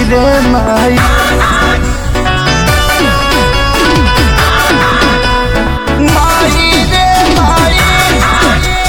रे माई माई रे माई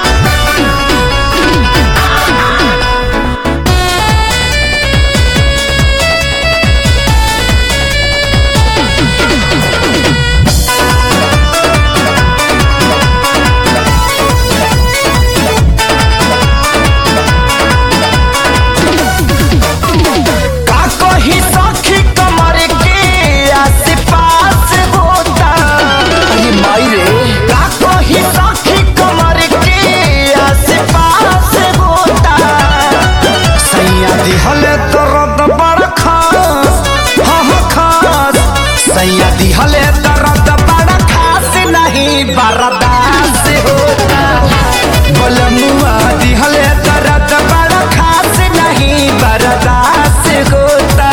का कही सखी कमर के आस-पास होता अरे माई रे का कही सखी कमर के आस-पास होता सैया दिहले दर्द बड़ खास हाँ हाँ खास सैया दिहले दर्द बड़ खास नहीं बर्दाश्त होता बलमुआ दिहले दर्द बड़ खास नहीं बर्दाश्त होता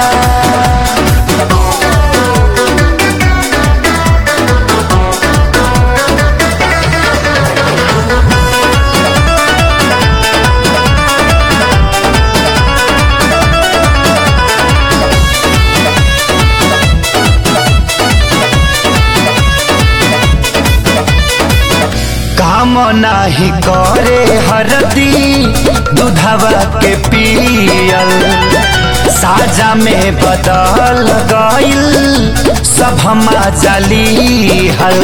काम नाही करे हरदी दूधवा के पियल साजा में बदल गइल सब हमा जली हल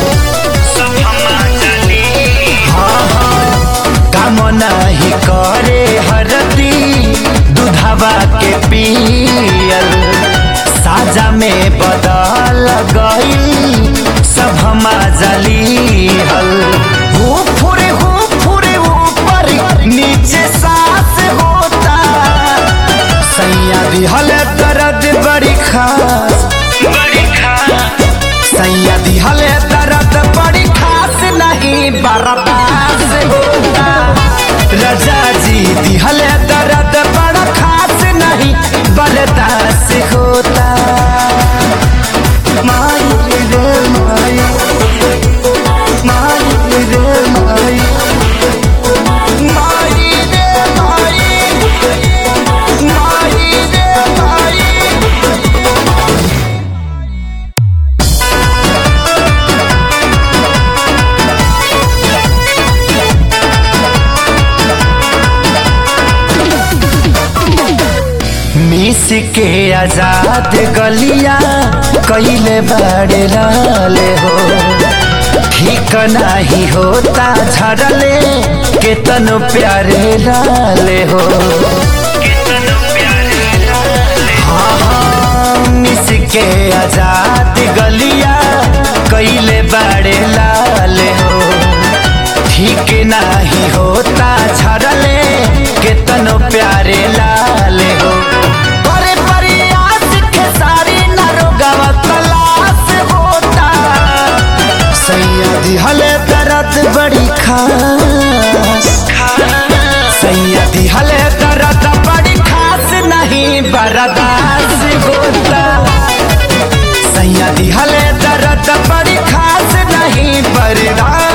हाँ, हाँ, काम नाही करे हरदी दूधवा के पियल साजा में बदल गइल सब हमा जली हल हो फुरे हो फुरे ऊपर नीचे सांस होता सैया दिहल दर्द बड़ी खास बड़ी खास सैया दिहल दर्द बड़ी खास नहीं बर्दाश्त होता रजा जी दिहल दर्द बड़ा खास नहीं बर्दाश्त होता माई रे माई माई रे माई माई रे माई माई रे माई मिस के आजाद गलिया कैले बड़े लाले हो ठीक नहीं होता झड़ले केतन प्यारे लाले हो हाँ, हाँ, मिस के आजाद गलिया कैले बड़े लाले हो ठीक नहीं होता झड़ले केतनो प्यारे लाले हो बड़े प्रयास के सारी नरोगवा तलाश होता सैया दिहले दर्द बड़ी खास सैया दिहले दर्द बड़ी खास नहीं बर्दाश्त होता सैया दिहले दर्द बड़ी खास नहीं बर्दाश्त